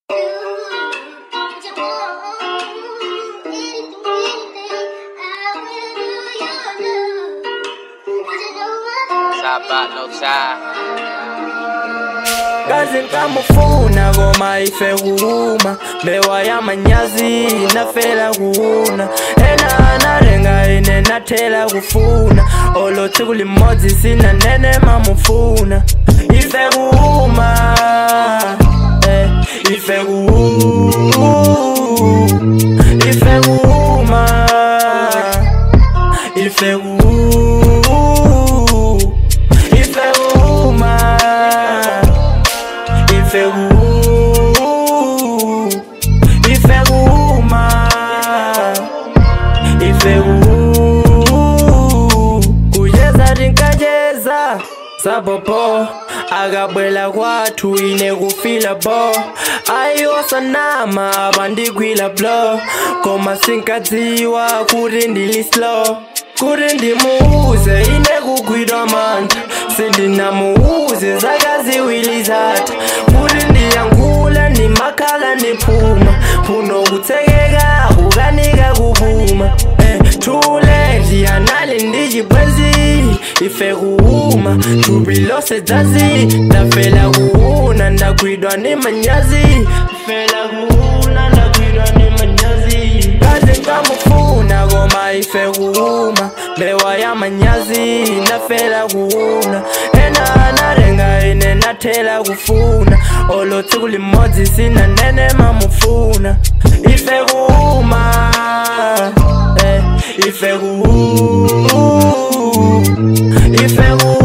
Saba no side. kazi nkamufuna ngoma ife kuuma mbewa ya manyazi nafela kuuna ena analenga ine nathela kufuna olotsi kulimodzi sina nene mamufuna ife kuuma eh, ife kuuma ife kuuma ife kuuma ife kuuma ife ku ife kuma ife ku kujeza tinkajeza sapopo akabwela kwathu ine kufila bo ayiwosanama abandigwila blo koma sinkadziwa kuti ndili slow kuti ndimuuze ine kugwidwa mantha sindinamuuze zakaziwili zatha kuti ndiyankhula ndimakhala ndiphuma phuno kutsekeka kukanika kupuma eh, thule ndiyanali ndichibwenzi ife kuuma thupi lose dzazi ndafela kuuna ndagwidwa ni manyazi fela kuuna ndagwidwa ni manyazi kazi nkamufuna koma ife kuuma mbewa ya manyazi ndafela kuuna ena analenga ine nathela kufuna olotsi kulimodzi sina nene mamufuna ife kuuma eh, ife ku ife ku